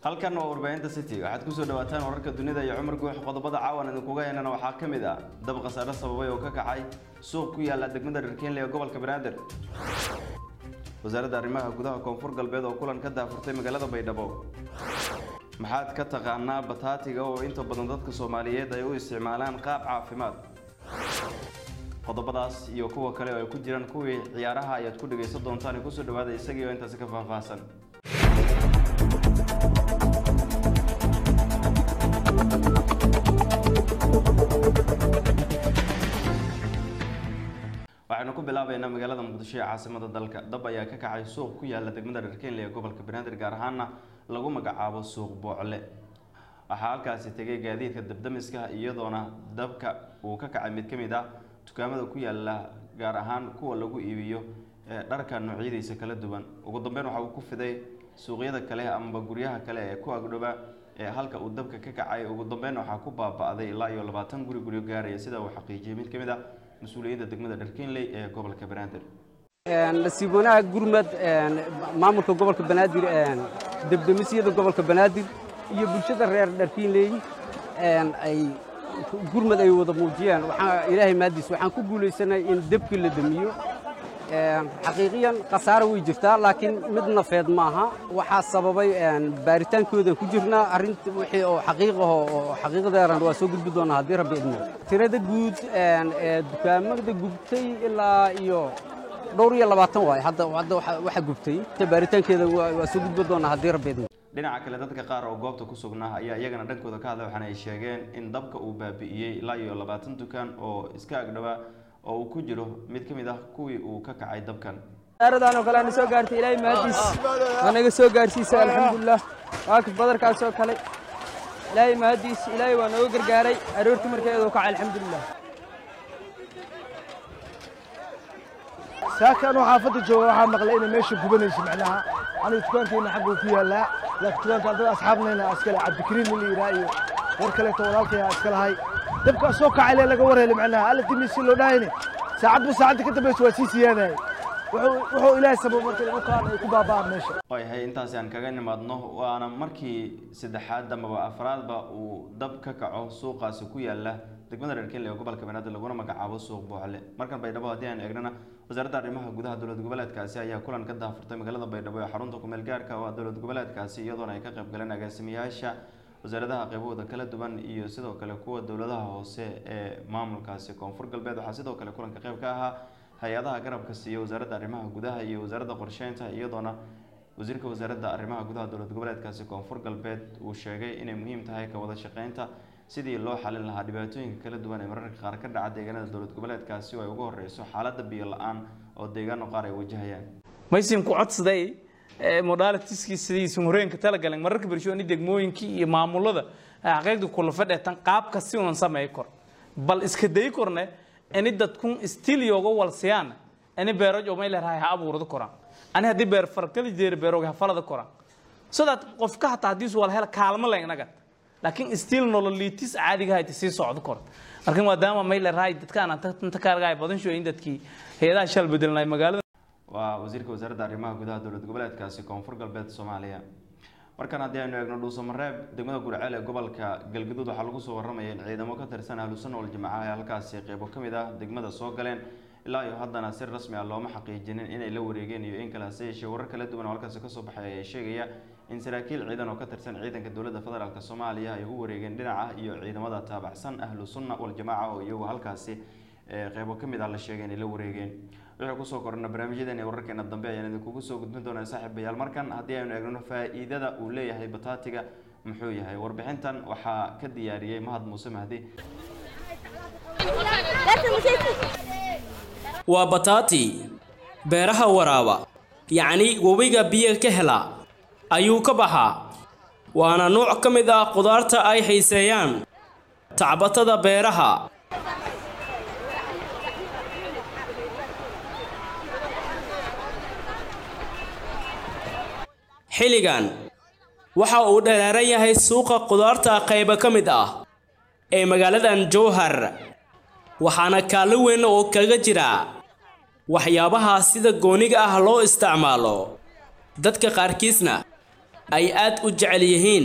halkan waa warbaahinta city waxaad kusoo dhawaataan wararka dunida iyo cumar guux qodobada caawan idinkuga heenana waxaa ka mid ah dab khasaare sababay oo ka kacay suuq ku yaala degmada dharkeenle ee gobolka banaadir wasaaradda arrimaha gudaha koonfur galbeed oo kulan ka daafurtay magaalada baydhabo maxaad ka taqaanaa bataatiga oo inta badan dadka soomaaliyeed ay u isticmaalaan qaab caafimaad qodobadaas iyo kuwa kale oo ay ku jiraan kuwii ciyaaraha ayaad ku dhegaysan doontaan kusoo dhawaada isagii oo intaasi ka faahfaahsan waxaynu ku bilaabaynaa magaalada muqdisho ee caasimada dalka dab ayaa ka kacay suuq ku yaala degmada dharkeenle ee gobolka banaadir gaar ahaana lagu magacaabo suuq boocle waxaa halkaasi tegay gaadiidka dabdamiska iyadoona dabka uu ka kacay mid ka mid ah dukaamada ku yaala gaar ahaan kuwa lagu iibiyo dharka noocyadiisa kala duwan ugu dambeyn waxa uu ku fiday suuqyada kale amaba guryaha kale ee ku agdhoba ee halka uu dabka ka kacay ugu dambeyn waxaa ku baaba-day ilaa iyo labaatan guri guryo gaaraya sida uu xaqiijiyay mid ka mid ah mas-uuliyadda degmada dharkeenley ee gobolka banaadir nasiib wanaag gurmad maamulka gobolka banaadir debdemisyada gobolka banaadir iyo bulshada reer dharkiinley ay gurmad ay wada muujiyeen waxaa ilaahay maadiis waxaan ku guulaysanay in debkii la demiyo xaqiiqiyan khasaare way jirtaa laakiin mid nafeed maaha waxaa sababay baaritaankoodan ku jirnaa arrinta wixii oo xaqiiqaho oo xaqiiqadeeran waa soo gudbi doonaa haddii rabbi idmo tirada guud ee dukaamada gubtay ilaa iyo dhowr iyo labaatan waaye hadda hadda waxa gubtay baaritaankeeda waa soo gudbi doonaa haddii rabbi idmo dhinaca kale dadka qaar oo goobta ku sugnaa ayaa iyagana dhankooda ka hadlay waxaana ay sheegeen in dabka uu baabi'iyey ilaa iyo labaatan dukaan oo iska agdhowaa oo uu ku jiro mid ka mid ah kuwii uu ka kacay dabkan saaradan oo kale ana soo gaartay ilaahay mahadiis waa naga soo gaarsiisay alxamdulilah waa ka badarkaas oo kale ilaahay mahadiis ilaahay waa nooga gargaaray aroortii markeedu kacay alxamdulilah saakan oo xaafadda jooga waxaa maqlay inay meesha gubanayso macnaha aniga dukaankeenna xagga uu ku yaallaa laakiin dukaanka dad asxaabnayna iskale cabdikariim in la yidhaha iyo war kaleeto walaalkaya iska lahay dabkaa soo kacay lee laga war helay macnaha alla dimi si loo dhahayne saacadba saacadda ka dambaysa waa sii siyaadayay wuxuu ilaahay sabab marka lagu kaan ay ku baaba'aan meesha waayahay intaasi aan kaga nimaadno waana markii saddexaad amaba afraadba uu dab ka kaco suuqaasi ku yaala degmada dharkeenle ee gobolka banaadir laguna magacaabo suuq boocle markan baydhabo haddii aan eegnana wasaaradda arrimaha gudaha dowlad goboleedkaasi ayaa kulan ka daafurtay magaalada baydhabo ee xarunta kumeel gaarka oo ah dowlad goboleedkaasi iyadoona ay ka qayb galeen agaasimayaasha wasaaradaha qaybahooda kala duwan iyo sidoo kale kuwa dowladaha hoose ee maamulkaasi koonfur galbeed waxaa sidoo kale kulanka qayb ka ahaa hay-adaha garabka siiya wasaaradda arrimaha gudaha iyo wasaaradda qorsheynta iyadoona wasiirka wasaaradda arrimaha gudaha dowlad goboleedkaasi koonfur galbeed uu sheegay inay muhiim tahay ka wada shaqeynta sidii loo xalin lahaa dhibaatooyinka kala duwan ee mararka qaar ka dhaca deegaanada dowlad goboleedkaasi oo ay uga horeyso xaaladda biyo la-aan oo deegaano qaar ay wajahayaan maysin ku codsaday modalitiskii sidiisu horeenka talagaleen mararka bershooni degmooyinkii iyo maamulada xaqiiqda kula fadheetan qaabka si unan sameey kor bal iska day korne ini dadkun stiil yooga walsiyaan ini beeroj oo may leerahay ha abuurada koraan ani haddii beer farkada jeeri beerooga ha falada koraan so that qofka hataa haddii su wala hela kaalmo leen inaga laakiin stiil nololiitis caadiga hayta sii socdo kor marka maadaama may leerahay dadkaan inta kaargaay badan shooyin dadkii hay-adaha shal bedelnay magaalada waa wasiirka wasaaradda arrimaha gudaha dowlad goboleedkaasi koonfur galbeed soomaaliya markan haddii aynu eegno dhuusamareeb degmada gurceel ee gobolka galgaduud waxaa lagu soo warramaya in ciidamo ka tirsan ahlusunna waljamaca ay halkaasi qeybo ka mid ah degmada soo galeen ilaa iyo haddana si rasmi ah looma xaqiijinin inay la wareegeen iyo in kale hase yeeshee warar kala duwan oo halkaasi kasoo baxay ayaa sheegaya in saraakiil ciidan oo ka tirsan ciidanka dowladda federaalk soomaaliya ay u wareegeen dhinaca iyo ciidamada taabacsan ahlu sunna waljamaca oo iyagu halkaasi qeybo ka mid ah la sheegay inay la wareegeen wixii kusoo korana barnaamijyadeena iyo wararkeena dambe ayaan idinkugu soo gudbin doonaa saaxiibayaal markan haddii aynu eegno faa-iidada uu leeyahay bataatiga muxuu yahay warbixintan waxaa ka diyaariyey mahad muuse mahdi waa bataati beeraha waraaba yacni webiga biyo ka hela ayuu ka baxaa waana nuuc ka mid ah qudaarta ay xiiseeyaan tacbatada beeraha xilligan waxa uu dheeraaran yahay suuqa qudaarta qayba ka mid ah ee magaaladan jowhar waxaana kaallo weyn oo kaga jira waxyaabaha sida gooniga ah loo isticmaalo dadka qaarkiisna ay aad u jecel yihiin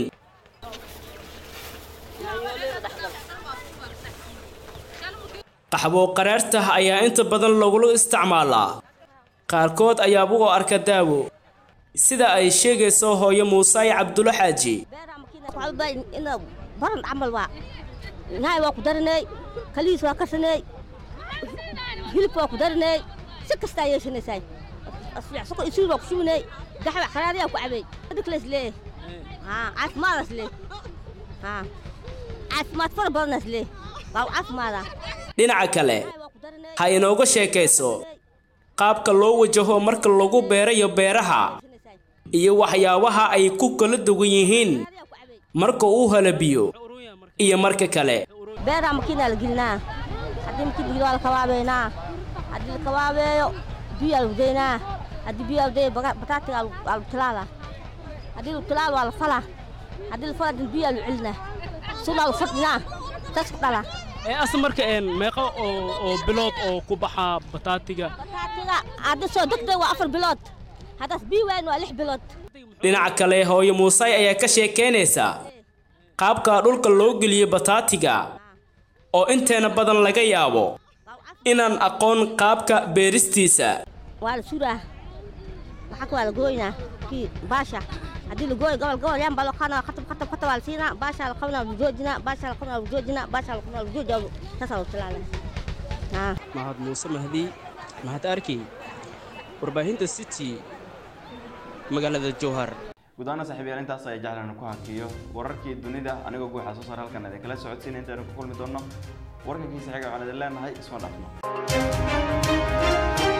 qaxwo qaraarta ayaa inta badan lagula isticmaalaa qaarkood ayaaba u arka daawo sida ay sheegayso hooyo muusaayi cabdulo xaaji ina baran camal waa nahay waa ku daranay kalihiis waa karsanay hilib waa ku daranay si kastaa yeeshanaysaa soko isuur waa ku shubinay gaxwa kharaariyaa ku cabay adikles lee haa caafimaadaas lee haa caafimaad fara badanaas lee waa caafimaada dhinaca kale ha inooga sheekayso qaabka loo wajaho marka lagu beerayo beeraha iyo waxyaabaha ay ku kala duwan yihiin marka uu helo biyo iyo marka kale beeraa makiinaa la gelinaa haddii makiin biyo waa la kabaabeynaa haddii la kabaabeeyo biyaa lagu daynaa haddii biyaa la daya bataatiga waa lagu tilaalaa haddii lagu tilaalo waa la falaa haddii la falaa biyaa lagu celinaa sulaa lagu fadhinaa saas ku dhalaa asa marka meeqa oo bilood oo ku baxa bataatiga bataatiga haddii soo degtay waa afar bilood haddaas biyo wayn waa lix bilood dhinaca kale hooyo muusay ayaa ka sheekaynaysa qaabka dhulka loo geliyo bataatiga oo inteena badan laga yaabo inaan aqoon qaabka beeristiisa waa la suraa maxaa ka waa la gooynaa kii baasha haddii la gooyo gobol gobol yaan baa loo qaadana khatab khatab khatab waa la siinaa baashaa la qabnaa lagu joojinaa baashaa la qabnaa lagu joojinaa baashaa la qabnaa lagu joojinaa saasaa lagu tilaalaa mahad muuse mahdi mahad arkey warbaahinta city magaalada jowhar guud ahaan saaxiibayaal intaas ayaa jeclaan ku hakiyo wararkii dunida anigoo guuxa soo saar halkan idin kala socodsiina intaanu ku kulmi doonno warkankii saxiiga waxaan idin leenahay isma dhaafno